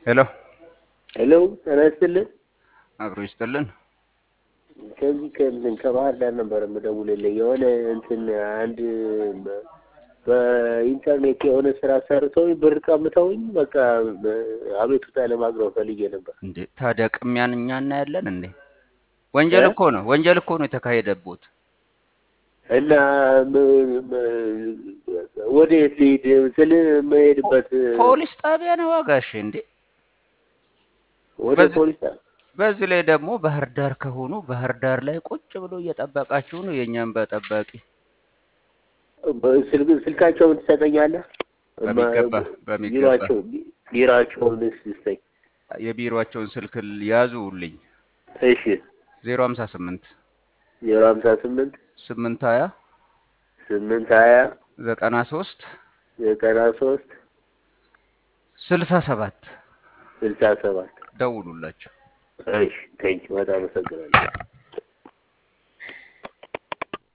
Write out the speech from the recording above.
ሄሎ ሄሎ ጤና ይስጥልን። አብሮ ይስጥልን። ከዚህ ከእንትን ከባህር ዳር ነበር የምደውልልህ። የሆነ እንትን አንድ በ- በኢንተርኔት የሆነ ስራ ሰርተውኝ ብር ቀምተውኝ በቃ አቤቱታ ለማቅረብ ፈልጌ ነበር። እንዴ ታዲያ ቅሚያን እኛ እናያለን እንዴ? ወንጀል እ? እኮ ነው፣ ወንጀል እኮ ነው የተካሄደቦት። እና ም- ም- ወዴት ልሂድ ስል የምሄድበት ፖሊስ ጣቢያ ነው ዋጋሽ እንዴ? ወደ በዚህ- ፖሊስ ጣ- በዚህ ላይ ደግሞ ባህር ዳር ከሆኑ ባህር ዳር ላይ ቁጭ ብሎ እየጠበቃችሁ ነው የእኛም በጠባቂ በስልክ ስልካቸውን ትሰጠኛለህ? በሚገባ በሚገባ ቢሯቸው ቢሯቸውን ስጠኝ። የቢሮአቸውን ስልክ ያዙልኝ። እሺ ዜሮ ሀምሳ ስምንት ዜሮ ሀምሳ ስምንት ስምንት ሀያ ስምንት ሀያ ዘጠና ሶስት ዘጠና ሶስት ስልሳ ሰባት ስልሳ ሰባት ደውሉላቸው። እሺ ቴንኪው በጣም አመሰግናለሁ።